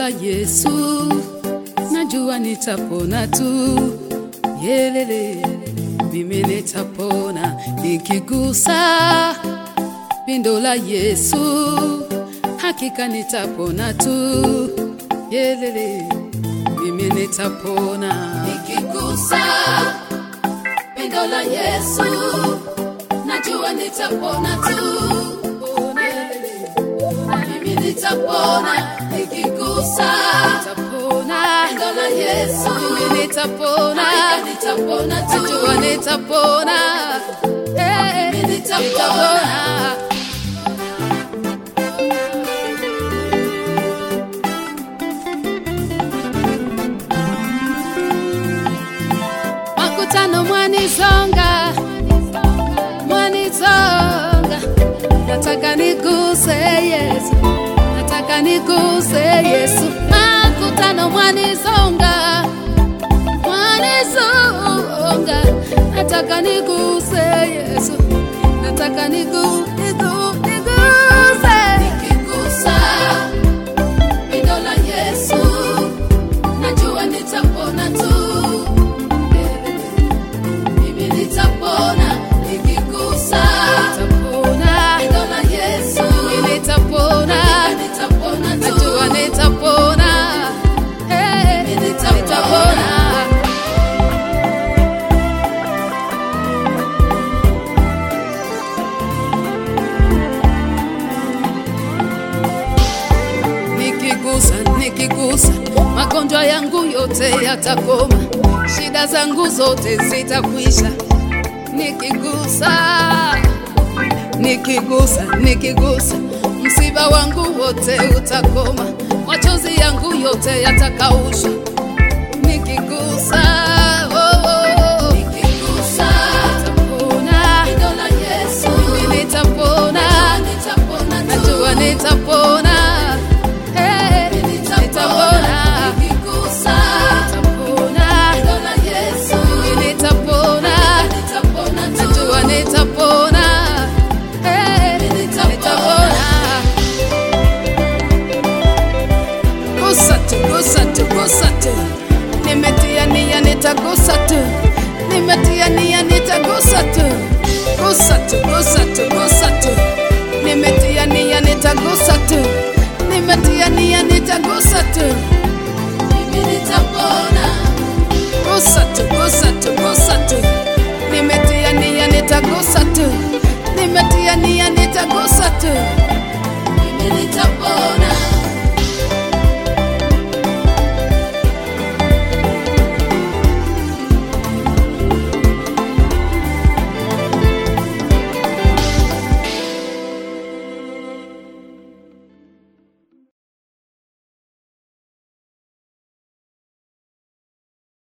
la Yesu, najua nitapona tu. Yelele, mimi nitapona nikigusa pindo la Yesu, hakika nitapona tu. Yelele, mimi nitapona nikigusa pindo la Yesu, najua nitapona tu. Mimi nitapona nikigusa nitapona pindo la Yesu, mimi nitapona nitapona tu. Najua nitapona eh, mimi nitapona. makutano mwanizonga mwanizonga nataka niguse yesu nataka niguse yesu makutano mwanizonga mwanizonga nataka niguse yesu nataka nigu, nigu, niguse nikigusa pindo la yesu najua nitapona tu mimi nitapona nikigusa nitapona neno la Yesu mimi nitapona nitapona tu najua nitapona eh mimi nitapona nikigusa nikigusa magonjwa yangu yote yatakoma shida zangu zote zitakwisha nikigusa nikigusa nikigusa msiba wangu wote utakoma machozi yangu yote yatakaushwa nikigusa oh, oh. nikigusa nitapona neno la Yesu mimi nitapona nitapona najua nitapona eh nitapona nikigusa nitapona neno la Yesu mimi nitapona nitapona najua nitapona eh nitapona gusa tu, gusa tu, gusa tu. Nimetia nia nitagusa tu, nimetia nia nitagusa tu, gusa tu, gusa tu, gusa tu. Nimetia nia nitagusa tu, nimetia nia nitagusa tu, mimi nitapona. Gusa tu, gusa tu, gusa tu. Nimetia nia nitagusa tu, nimetia nia nitagusa tu.